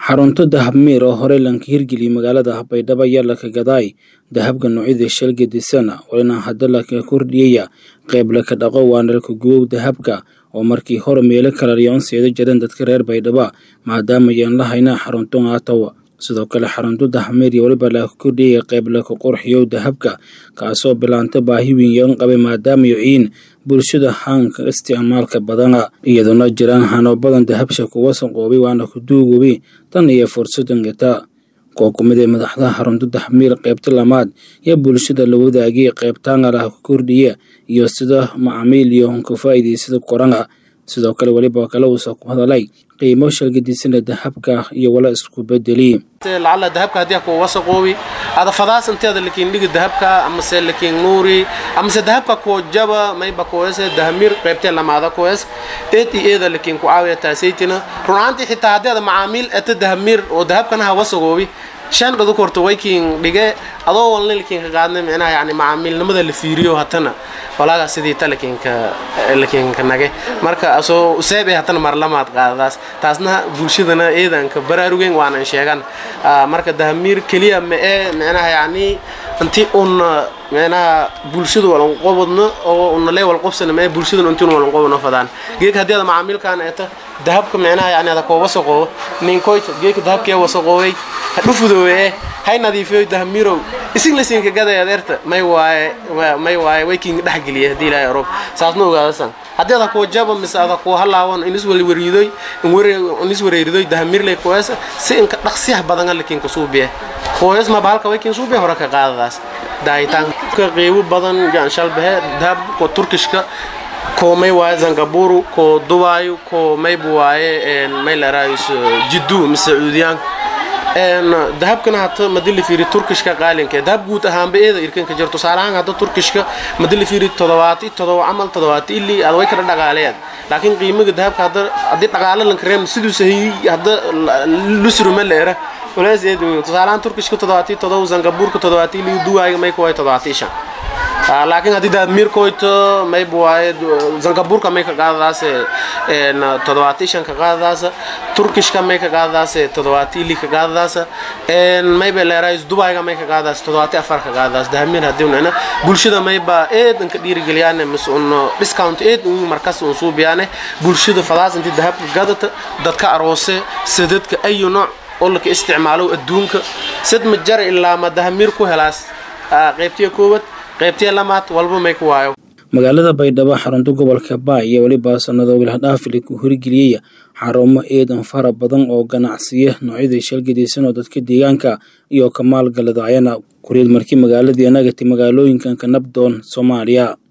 xarunto dahab miir oo horey lanka hirgeliyey magaalada baydhabo ayaa laka gadaay dahabka noocyada shalga disana walina hadda laka kordhiyaya qayb laka dhaqo waana laka gubow dahabka oo markii hore meelo kala riyoonseeda jireen dadka reer baydhaba maadaama ayaan la haynaa xarunto aatawa sidoo kale xarunto dahabmiir iyo weliba laka kordhiyaya qayb laka qurxiyow dahabka kaasoo bilaanta baahi weyn yoon qabay maadaama yociin bulshada haanka isticmaalka badana iyadoona jiraan hano badan dahabsha kuwa sanqoobay waana ku duugoobay tan iyo fursadan gata kuwa kumid ee madaxdaha xarunto daxmiir qaybta lamaad iyo bulshada la wadaagay qaybtaangalah ku kordhiya iyo sida macaamiil iyo ka faa'iidaysada korana sidoo kale weliba kale uusa ku hadalay qiimo shalgadisana dahabka iyo wala isku bedeli lacala dahabka haddii ku wasaqoobi ada fadaas inteeda lakiin dhigi dahabka amase lakiin nuuri amase dahabka ku jaba mayba kuwese dahamir qaybtee lamaada kuwees eed iyo eeda lakiin ku caawiya taasaytina runaantii xitaa haddii ada macaamiil eta dahamir oo dahabkana ha wasaqoobi shan dhadu korto waykiin dhige adoo walna lakiin ka qaadnay micnaha yani macaamiilnimada la fiiriyo hatana walaaga sidii ta lakiinka lakiinka nage marka asoo useebe hatana marlamaad qaadadaas taasna bulshadana eedanka baraarugen waanan sheegan marka dahamiir keliya ma ee micnaha yani inti un micnaha bulshadu walanqobadno oo unalee walqobsana ma ee bulshaduna inti un walanqobadno fadaan geek haddii ada macaamiilkaan eeta dahabka micnaha yani ada koo wasaqoobo ninkoyta geeka dahabkee wasaqooway hadhufudoowe eh hay nadiifiyo dahamiirow isin lasiinka gaday adeerta may waaye may waaye way kiinga dhexgeliya haddii ilaahay orog saasna ogaadasan haddii ada kuwa jaba mise ada kuwa halaawan inis wariidoy inis wareeridoy dahamirley kuweesa si inka dhaqsiyah badanga lakiinka suubiye kuwees maba halka way kiin suubiye hore ka qaadadaas daahitaanka qiibo badan yaan shalbahe dahab ko turkishka ko may waaye zangaburu ko dubaayo ko mayba waaye may laraayus jiddu mise sacuudiyaanka dahabkana hata madi la fiiri turkishka qaalinka dahab guud ahaanba eeda irkanka jir tusaalahaan hadda turkishka madi la fiiri todobaati todoba camal todobaati ilii aad way kala dhaqaaleed laakiin qiimaga dahabka hadda haddii dhaqaale lanka reem siduu sahiyi hadda lusruma leera walaas eed tusaalahaan turkishka todobaati todoba zangabuurka todobaati ilii duwaayga may kuway todobaati shan laakiin haddii daadmiirkoyto mayba waaye zangabuurka may ka qaadadaas todobaati shan ka qaadadaas turkishka may ka qaadadaas todobaati ili ka qaadadaas mayba leeraayis dubayga may ka qaadadaas todobaati afar ka qaadadaas dahamiir haddii unana bulshada mayba eed inka dhiirigeliyaane mise un discount eed un markas un suubiyaane bulshada fadaas intii dahabka gadata dadka aroose sadadka ayu nooc oo laka isticmaalo adduunka sad ma jara ilaa ma dahamiir ku helaas qaybtiya koobad qaybtiya lamaad walba may ku waayo magaalada baydhabo xarunta gobolka baay iyo weliba sanado wilahdhaafili ku hirgeliyaya xarumo eedan fara badan oo ganacsiya noocyada shalgadaysan oo dadka deegaanka iyo ka maalgaladayana kuriid markii magaaladii anagati magaalooyinkan ka nabdoon soomaaliya